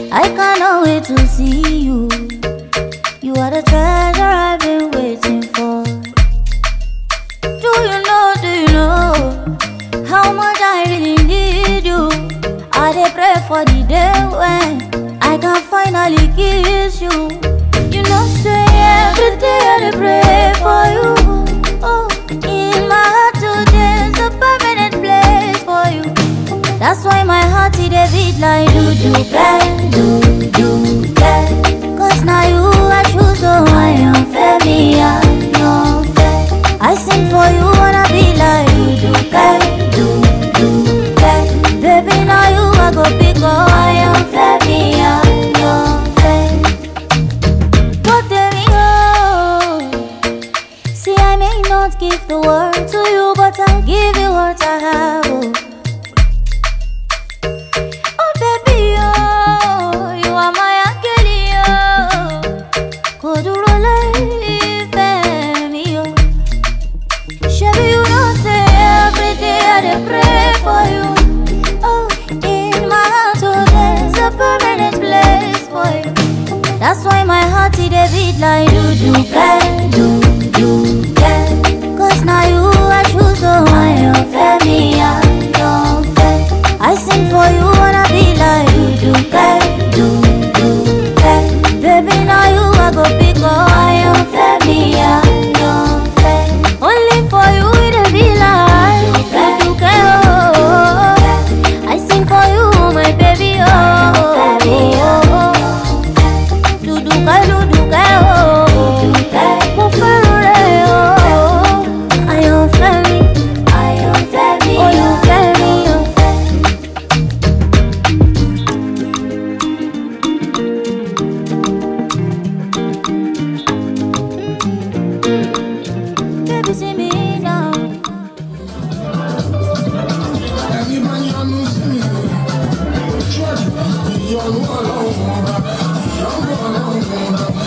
I cannot wait to see you. You are the treasure I've been waiting for. Do you know, do you know how much I really need you? I dey pray for the day when I can finally kiss you. You know, say every day I dey pray for you. Oh, in my heart today's a permanent place for you. That's why my heart it a beat like do do bang, do do bang. Cause now you I choose, so I am fair, me I am fair. I sing for you wanna be like do do bang, do do bang. Baby now you I go pick up, I am fair, me I am fair. What there we go. See I may not give the world to you, but I'll give you what I have. Oh. Oh baby, oh, you are my angel, oh. Kò dúró láìfẹ́ mi, oh. Ṣebí you know say every day I dey pray for you. Oh, in my heart, oh, there's a permanent place for you. That's why my heart it dey beat like do do bang, do do bang. Cause now you I choose, oh, I am fair, me I am fair. I sing for you wanna be like do do bang, do do bang. Baby now you I go pick up, I am fair, me I am fair. Only for you it dey be like do do bang, oh. I sing for you my baby, oh. oh. Duduka, duduka, oh. Mo fẹ́ràn rẹ̀, oh. Àyànfẹ́ mi, àyànfẹ́ mi, olùfẹ́ mi, oh. Baby, see me now. ẹni máa yọnu sí mi ṣọ́ọ̀ṣì ìyọnu ọlọ́run ọba ìyọnu ọlọ́run ọba